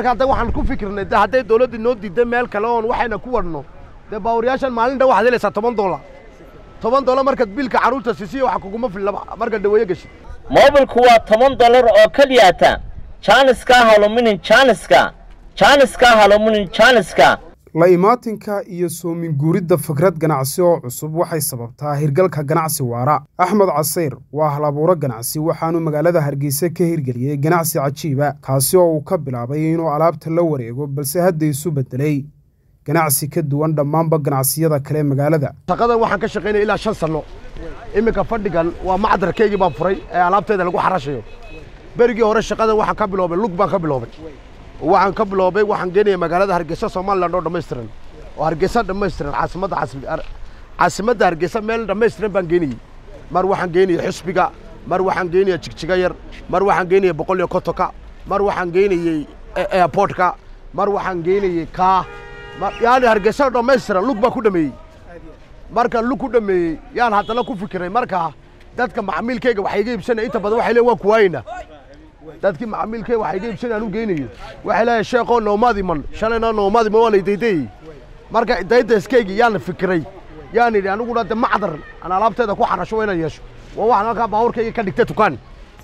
marka hadda waxaan ku fikirnay de hadday dawladda noo diidda meel kale oon waxayna ku wadhno dee baawariyaashan maalin dhan waxaad helaysaa toban doolar toban doolar markaad biilka carruurta siisiya waxa kuguma fillaba marka dhaweeye geshid moobilku waa toban dollar oo keliyaata jaaniska haluminin jaaniska jaaniska haluminin jaaniska la imaatinka iyo soomin guuridda fikrad ganacsi oo cusub waxay sababtaa hirgalka ganacsi waara axmed casayr waa halabuuro ganacsi waxaanu magaalada hargeysa ka hirgeliyey ganacsi cajiiba kaasi oo uu ka bilaabay inuu alaabta la wareego balse hadda isu beddelay ganacsi ka duwan dhammaanba ganacsiyada kale magaalada shaqadan waxaan ka shaqaynaya ilaa shan sanno iminka fadhigan waa macdarkaygii baan furay ee alaabteeda lagu xarashayo berigii hore shaqadan waxaan ka biloobay lug baan ka biloobay waxaan ka biloobay waxaan geenaya magaalada hargeysa somaliland oo dhammaystiran oo hargeysa dhammaystiran caasimadda caasimadda hargeysa meel dhammaystiran baan geenayey mar waxaan geenayay xusbiga mar waxaan geenaya jigjiga yar mar waxaan geenaya boqol iyo kontonka mar waxaan geenayey airportka mar waxaan geenayey kaa yaani hargeysa dhammaystiran lug baan ku dhameeyey markaan lug ku dhameeyey yaan haddana ku fikiray markaa dadka macmiilkayga waxay iga iibsanaya inta badan waxay leeyiin waan kuwaayna dadkii macmiilkayga waxay iga iibsanaya aan u geynayo waxay leeyahay sheekoo noomaad iman shalayna noomaad iman waa lay daydayey marka daydayskaygi yaan fikiray yaan idhi aniguna de macdar aan alaabteeda ku xarasho waa inaan yeesho waa waxaan halkaa baabuurkayga ka dhigtay tukaan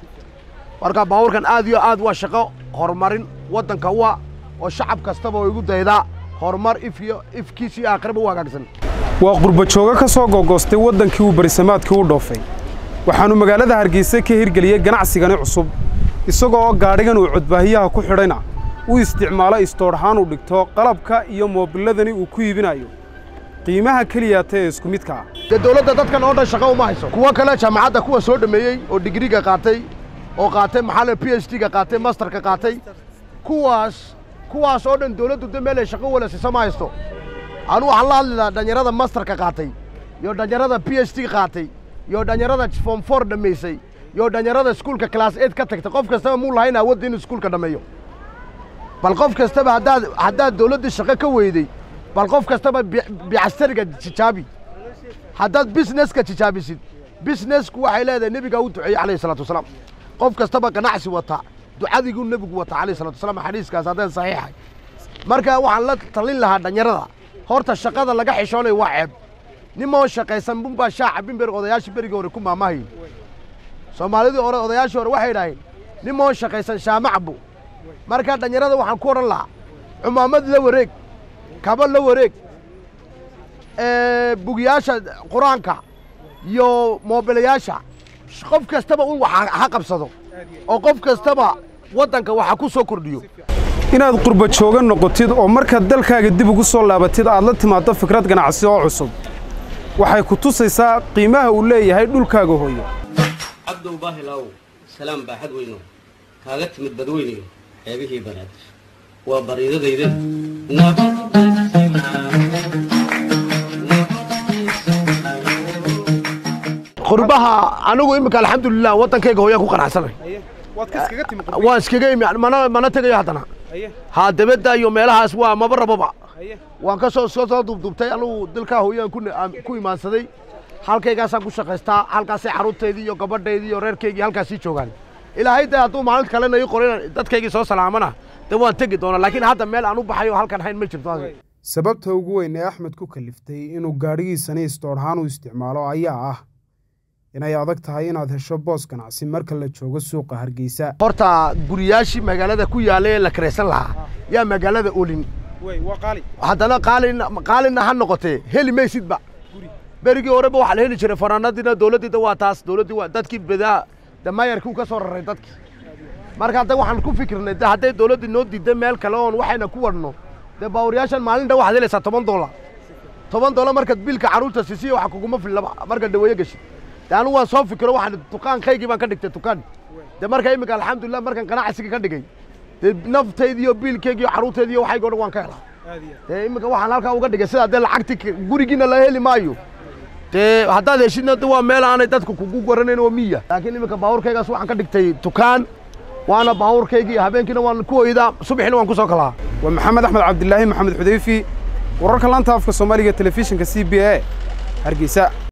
marka baabuurkan aad iyo aad waa shaqo horumarin waddanka wa oo shacab kastaba oo igu daydaa horumar if iyo ifkiisi iyo aakhiraba u hagaagsan waa qurbajoogo ka soo googoostay waddankii uu barisamaadkii u dhoofay waxaannu magaalada hargeysa ka hirgeliyey ganacsigani cusub isagoo oo gaadhigan uu codbaahiyaha ku xidhayna u isticmaalo istoodhahaan uu dhigto qalabka iyo moobilladani uu ku iibinayo qiimaha keliyaata ee isku midka ah dee dawladda dadkan oo dhan shaqo uma hayso kuwo kale jaamacadda kuwa soo dhammeeyey oo digriga qaatay oo qaatay maxaa p h d-ga qaatay masterka qaatay kuwaas kuwaas oo dhan dawladdu de meel ay shaqo wala siisa ma haysto anu waxaan la hadlaynaa dhalinyarada masterka qaatay iyo dhalinyarada p h d qaatay iyo dhalinyarada form four dhammaysay iyo dhalinyarada iskuulka class eight ka tagtay qof kastaba muu lahayn awoodda inuu iskuulka dhammeeyo bal qof kastaba haddaad haddaad dawladdii shaqo ka weyday bal qof kastaba bicastariga tijaabi haddaad businesska tijaabisid businessku waxay leedahay nebigaa u duceeyey calayhi salatu wasalaam qof kastaba ganacsi wata ducadiiguu nebigu wata calayhi salatu wasalaam xadiiskaas haddeen saxiixay marka waxaan la talin lahaa dhalinyarada horta shaqada laga xishoonayo waa ceeb nimoo shaqaysan bunbaa shaaca bimber odayaashii berigii hore ku maamahayn soomaalidii hore odayaashii hore waxay idhaaheen nimoo shaqaysan shaamacbu marka dhalinyarada waxaan ku odhan lahaa cumaamad la wareeg kaba la wareeg bugiyaasha qur-aanka iyo moobilayaasha qof kastaba un wax ha qabsado oo qof kastaba waddanka waxa ku soo kordhiyo inaad qurbajooga noqotid oo markaad dalkaaga dib ugu soo laabatid aad la timaaddo fikrad ganacsi oo cusub waxay ku tusaysaa qiimaha uu leeyahay dhulkaaga hooyo cabdow baahilaaw salaam baaxad weyno kaaga timid badweyniga xeebihii banaadir waa bariidadayda qurbaha anigu iminka alxamdulilah waddankayga hooyaan ku qanacsanay waan iskaga imi mana mana tegayo haddana haa dabadda iyo meelahaas waa maba rababa waan ka soo soo soo duubduubtay anugu dalkaa hooyaan ku imaansaday halkaygaasaan ku shaqaystaa halkaasay carruurteydii iyo gabadhaydii iyo reerkaygii halkaasii joogaan ilaahay dee hadduu maalin kalena ii qorin dadkaygii soo salaamana dee waan tegi doonaa laakiin hadda meel aan u baxayo halkan hayn ma jirto sababta ugu weyn ee axmed ku kaliftay inuu gaadhigiisani istoodhaan u isticmaalo ayaa ah inay adag tahay inaad hesho boos ganacsi marka la joogo suuqa hargeysa horta guriyaashii magaalada ku yaallay ee la karaysan lahaa yaa magaalada olin haddana qaalin qaalinna ha noqotee heli maysidba berigii horeba waxaa la heli jiray fanaanadiina dawladdiida waa taas dawladdii waa dadkii bedaa damayarkii u ka soo raray dadkii marka hadda waxaan ku fikirnay de hadday dawladdii noo diidda meel kale oon waxayna ku wadhno dee baawariyaashan maalin dhan waxaad helaysaa toban doolar toban doolar markaad biilka carruurta siisiya waxa kuguma fillaba marka dhaweeye geshid de anigu waan soo fikiro waxaan dukaankaygii baan ka dhigtay dukaan de marka iminka alxamdulilah markaan ganacsiga ka dhigay dee naftaydi iyo biilkaygi iyo carruurtaydi iyo waxaygo dhan waan ka helaa dee iminka waxaan halkaa uga dhigay sidaa dee lacagti gurigiina la heli maayo dee haddaad heshidna de waa meel aanay dadku kugu garanayn oo miya laakiin iminka baabuurkaygaas waxaan ka dhigtay dukaan waana baabuurkaygii habeenkiina waan ku hoydaa subaxina waan ku soo kalaa waa maxamed axmed cabdilaahi maxamed xudayfi wararka laanta afka soomaaliga telefishinka c b a hargeysa